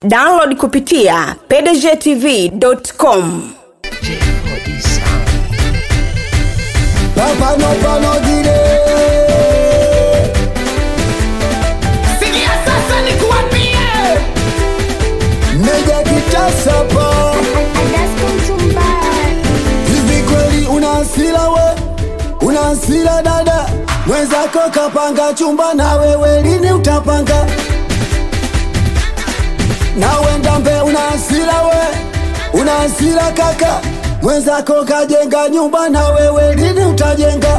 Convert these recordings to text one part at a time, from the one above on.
download kupitia pdgtv.com Papa pano gire Sikia sasa nikuambie, Meja kitasa pa Hivi kweli una hasira we Una hasira dada Mwenzako kapanga chumba na wewe lini utapanga Na wenda mbe una hasira we Una hasira kaka Mwenzako kajenga nyumba na wewe lini utajenga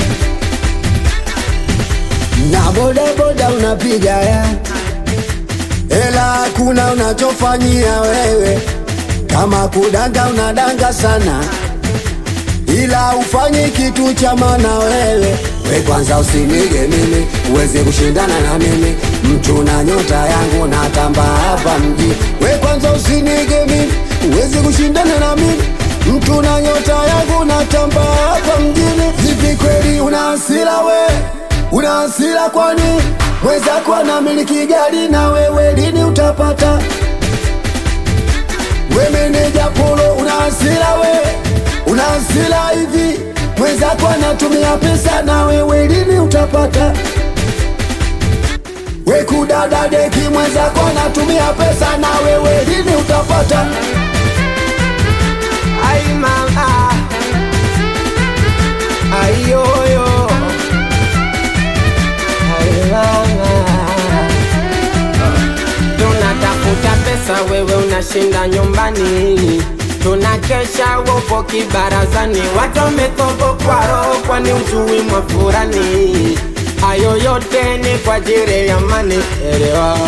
Na boda boda unapiga ya Ela hakuna unachofanyia wewe, kama kudanga unadanga sana, ila ufanyi kitu cha maana wewe. We kwanza usinige mimi, uweze kushindana na mimi, mtu na nyota yangu natamba hapa mji. We kwanza usinige mimi, uweze kushindana na mimi, mtu na nyota yangu natamba hapa mjini. Hivi kweli una hasira we, una hasira kwani mwenzako anamiliki gari na wewe lini utapata? We meneja polo, una hasira we, una hasira hivi, mwenzako anatumia pesa na wewe lini utapata? We kudada deki, mwenzako anatumia pesa na wewe lini utapata? ai mama, ai yoyo, ai mama. Tunatafuta pesa, wewe unashinda nyumbani, tunakesha wopo kibarazani, watu wametobokwa roho, kwani ujui mwafurani. Hayo yote ni kwa ajili ya mani, elewa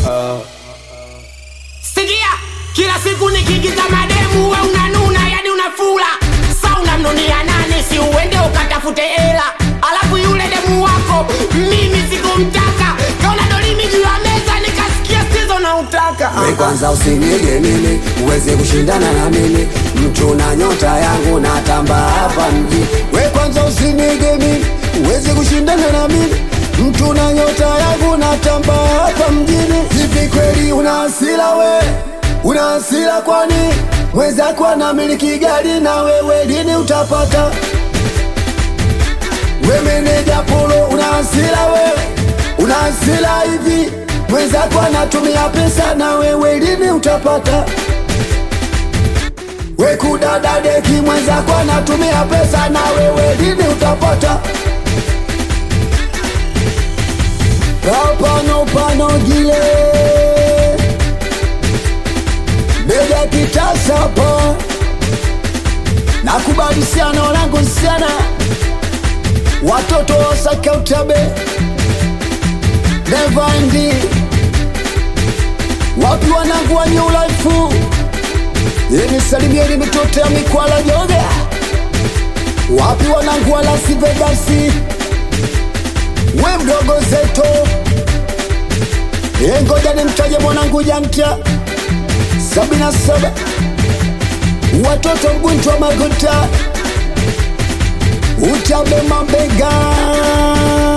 Sikia, kila siku nikikita mademu we unanuna, yani unafula. Sa unamnunia nani? Si uende ukatafute hela, alafu yule demu wako mimi sikumtaka, kaona dolimi juu ya meza, nikasikia sizo na utaka. We kwanza usinige mimi, uweze kushindana na mimi, mtu na nyota yangu natamba hapa mji. We kwanza usinige mimi, uweze kushindana na mimi, mtu na nyota yangu natamba hapa mjini. Hivi kweli una hasira we, una hasira kwani mwenzako anamiliki gari na wewe lini utapata? We meneja polo, una hasira we, una hasira hivi, mwenzako anatumia pesa na wewe lini utapata? We kudada deki, mwenzako anatumia pesa na wewe lini utapata? Kapano pano gile Beja kitasa pa Nakubali sana wanangu sana Watoto wasaka utabe Nevandi Wapi wanangu wa new life Yeni salimieni mitoto ya mikwala joga Wapi wanangu wa Las Vegas We mdogo zeto E ngoja nimtaje mwanangu janta sabini na saba watoto mgunjwa maguta utabe mabega